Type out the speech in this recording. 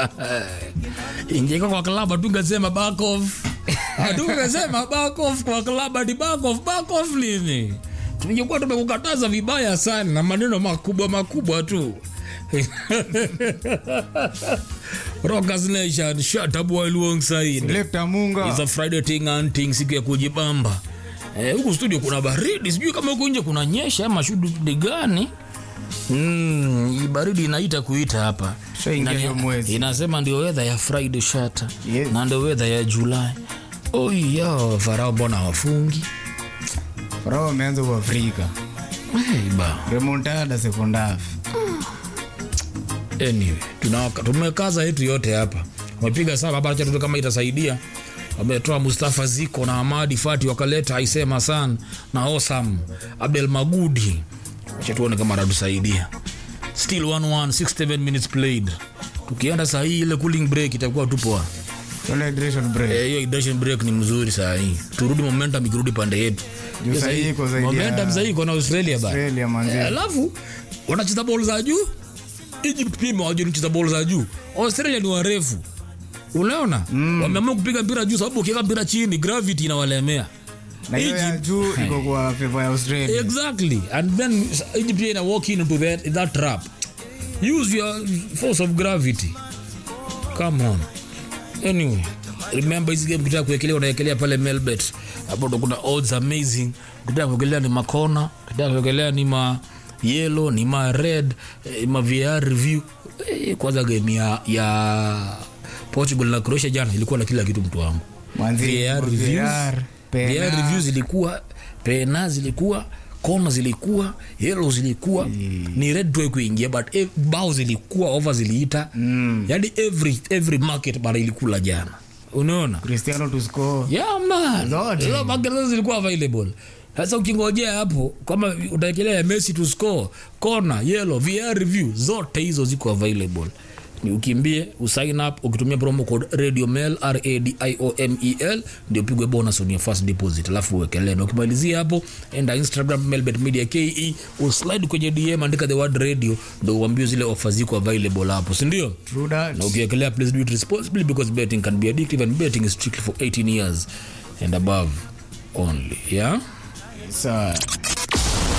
ingeka kwa klaba tungesema back off tungesema back off kwa klaba ni back off back off nini tungekuwa tumekukataza vibaya sana na maneno makubwa makubwa tu Rockers Nation, shut up while alongside. Selector Munga. It's a Friday thing and thing, siku ya kujibamba. Eh, huku studio kuna baridi, sijui kama huku nje kuna nyesha ama shughuli gani. Mm, hii baridi inaita kuita hapa. Shaingia Inani- hiyo mwezi. Inasema ndio weather ya Friday shata. Yes. Na ndio weather ya July. Oh yo, Farao mbona wafungi? Farao ameanza Uafrika. Hey, ba. Remontada second half. Anyway, tunawaka- tumekaza yetu yote hapa wamepiga saba hapa, acha tuone kama itasaidia. Wametoa Mustafa Ziko na Amadi Fati wakaleta Aisema San na Osam Abdel Magudi, acha tuone kama atatusaidia. Still 1-1 67 minutes played. Tukienda saa hii ile cooling break itakuwa tu poa. Tuende hydration break. Eh, hiyo hydration break ni mzuri saa hii, turudi momentum ikirudi pande yetu. Juu Hiyo saa hii iko zaidi ya- momentum saa hii iko na Australia bana. Australia manzi. Eh, alafu wanacheza bol za juu egypt pia imewajua kucheza bol za juu australia ni warefu unaona mm. wameamua kupiga mpira juu sababu ukiweka mpira chini gravity inawalemea Na hiyo ya Egypt- juu iko kwa favor ya Australia. exactly and then egypt pia ina walk into that, that trap use your force of gravity come on anyway remember hizi game ukitaka kuwekelea unawekelea pale melbet hapo ndo kuna odds amazing ukitaka kuwekelea ni makona ukitaka kuwekelea ni ma yellow ni ma red eh, ma VR review eh, kwanza game ya, ya portugal na croatia jana ilikuwa na kila kitu mtu wangu Manzi, VAR VAR, reviews pena. VAR reviews zilikuwa pena zilikuwa kona zilikuwa yellow zilikuwa ni red tu kuingia but eh, bao zilikuwa over ziliita mm. yani every every market bana ilikula jana unaona Cristiano to score. yeah man Zote. hizo market zote zilikuwa available sasa ukingojea hapo kama utaekelea ya Messi to score kona yellow VR review zote hizo ziko available ni ukimbie usign up ukitumia promo code radio mail r a d i o m e l ndio pigwe bonus on your first deposit alafu uwekelee na ukimalizia hapo enda instagram mailbet media ke uslide kwenye dm andika the word radio ndio uambie zile offer ziko available hapo si ndio True that. na ukiekelea please do it responsibly because betting can be addictive and betting is strictly for 18 years and above only yeah Sawa.